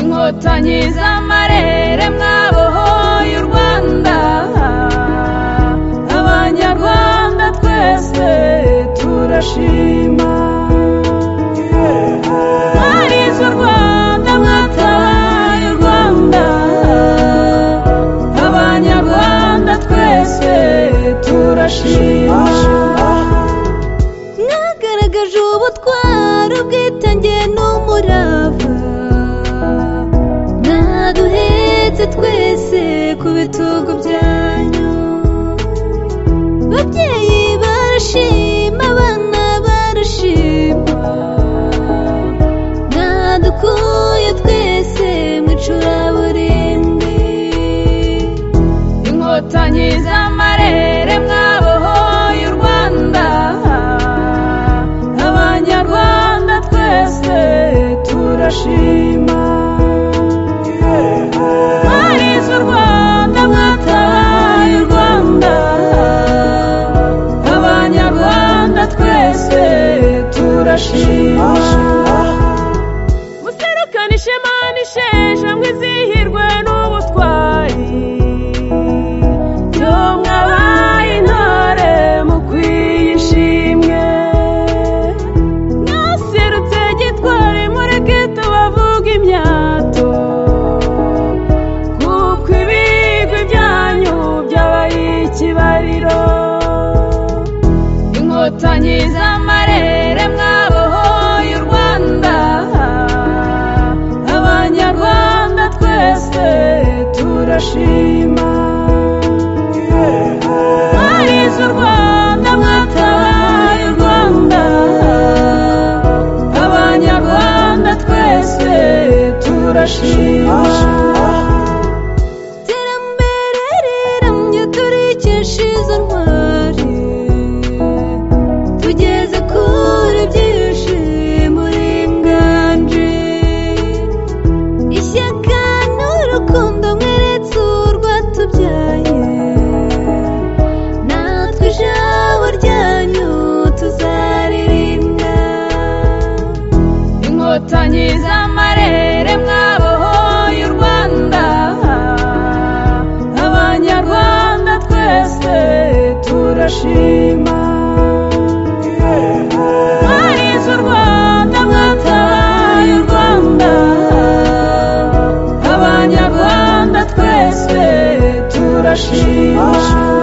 inkotanyi z'amarere mwabohoye u rwanda abanyarwanda twese turashima mwarize u rwanda mwatabaye u rwanda abanyarwanda twese turashima mwagaragaje ubutwari ubwitange n'umurava mwaduhetse twese ku bitugu byanyu babyeyi barashima abana barashima mwadukuye twese mu icuraburindi inkotanyi z'amarere mwabohoye u rwanda abanyarwanda twese turashima mwarize u rwanda mwatabaye u rwanda abanyarwanda twese turashima muserukane ishema n'isheja ngo izihirwe n'ubutwari byo mwabaye intore mukwiye ishimwe mwaserutse gitwari mureke tubavuga imyato kuko ibigwi byanyu byabaye ikibariro inkotanyi z'amarere mwabohoye u rwanda abanyarwanda twese turashima mwarize u rwanda mwatabaye u rwanda abanyarwanda twese turashima iterambere riramye turikesha izo ntwari tugeze kure byishimo ringanje ishyaka n'urukundo mweretse urwatubyaye natwe ijabo ryanyu tuzaririmba inkotanyi z'amarere mwabohoye u rwanda abanyarwanda twese turashima mwarize u rwanda mwatabaye u rwanda abanyarwanda twese turashima